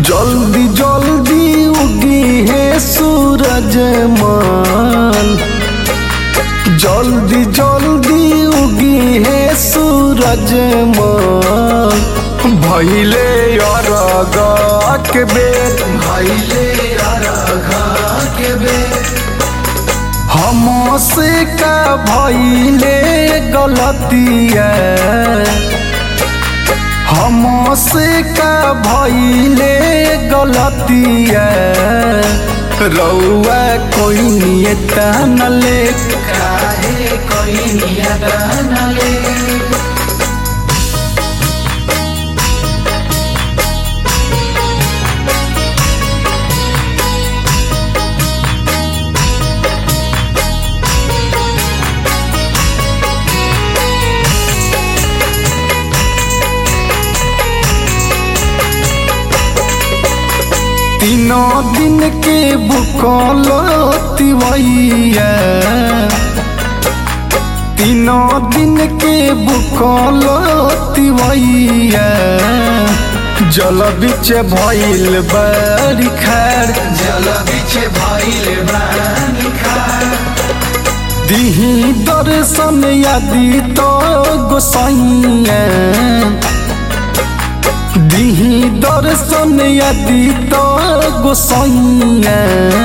जल्दी जल्दी उगी है सूरज मान जल्दी जल्दी उगी है सूरज मान भैले अरगा के बेर भैले अरघा के बेर हमसे का भैले गलतिया हमसे का भैले गलतिया रउआ कोई नियत न ले काहे कोई नियत न ले तीनों दिन के भूखल तिवैया तीनों दिन के भूखल तिवैया जल बिच भइल बड़ी खैर जल बिछे भैले बानी खार दिही दर्शन यदि तो गोसाइया दिही दर्शन यदि तो गोसाइया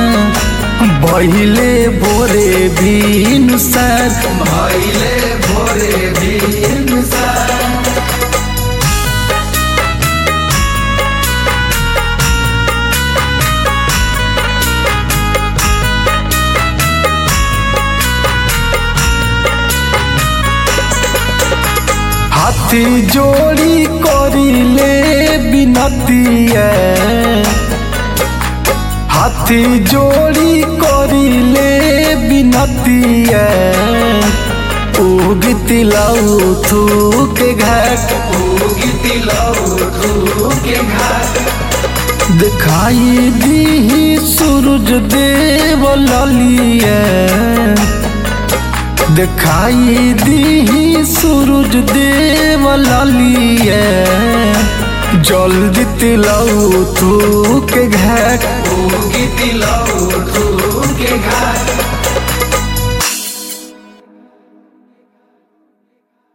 भैले भोरे भी सर भैले भोरे दिन सार हाथी जोड़ी करिले बिनतिया हाथी जोड़ी करिले बिनतिया उगती लाऊ थूक घाट उगी तिलौ के घाट दिखाई दी सूरज देव ललिया दिखाई दी सूरज देव ललिया जल्दी तिलऊ तू के घाट उगी तिलौ के घाट